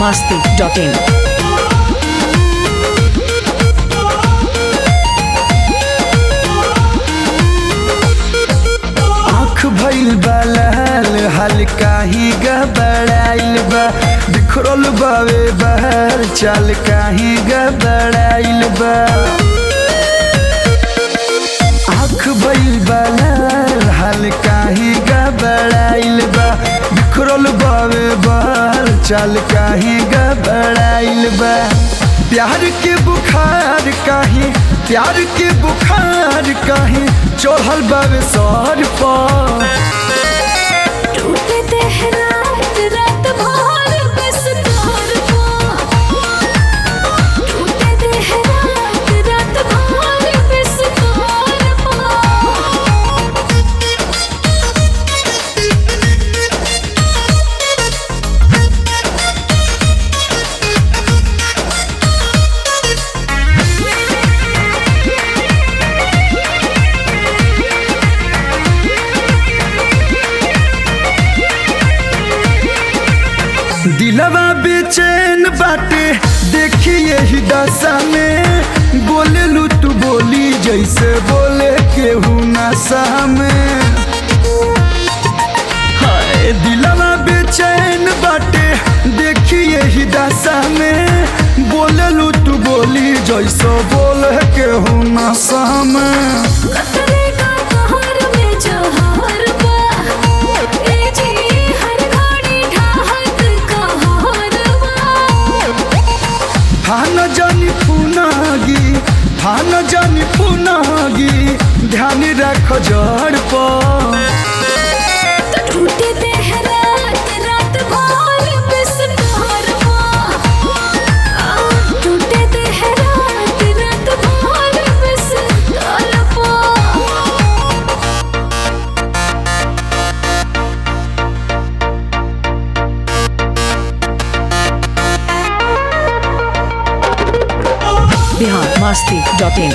masti.in. आँख भइल बा लाल हल्का ही गबड़ाइल बा बिखरल बावे बहर चाल काही गबड़ाइल बा आँख भइल बा लाल हल्का ही गबड़ाइल बा बिखरल बावे बहर चाल काही गबड़ाइल बा प्यार के बुखार काही प्यार के बुखार काही चढ़ल बावे सर पर टूटे तेहरात रात भर बस तोर पा टूटे तेहरात रात भर बस तोर पा दिलवा बेचैन बाटे देखिए ही दशा में बोले लू तू बोली जैसे बोले केहू नशा में हाय दिलवा बेचैन बाटे देखिए ही दशा में बोले लू तू बोली जैसे बोले केहू नशा में कतरे का कहर में जहर बा ए जी हर घड़ी ढाहत कहर बा फान जानी पुनागी फान जानी पुनागी ध्यान रख जड़ पर तो टूटे तेहरात रात भर बस तोर पा टूटे तेहरात रात भर बस तोर पा Bihar masti.in.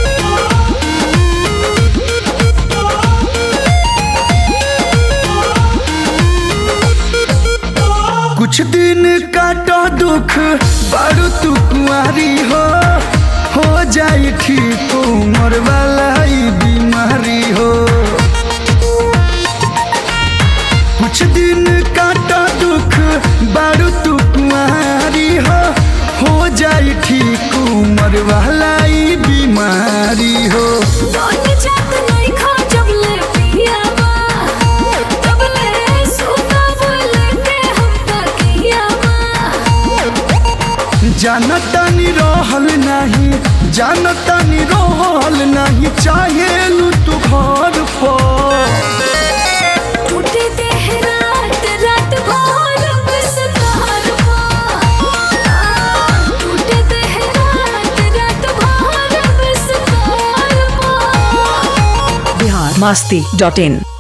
कुछ दिन काटो दुख बारू तू कुआरी हो हो जाई ठीक उम्र वाला ई बीमारी हो कुछ दिन काटो दुख बारू तू कुआरी हो हो जाई ठीक उम्र वाला ई बीमारी हो दोन जात नहीं खा जब ले पियावा तब ले सुता बोले के हम तकियावा जानतानी रहल नहीं जानतानी रहल नहीं चाहे लू तू घर पर टूटे तेहरात रात भर बस तोर पा टूटे तेहरात रात भर बस तोर पा Bihar masti.in.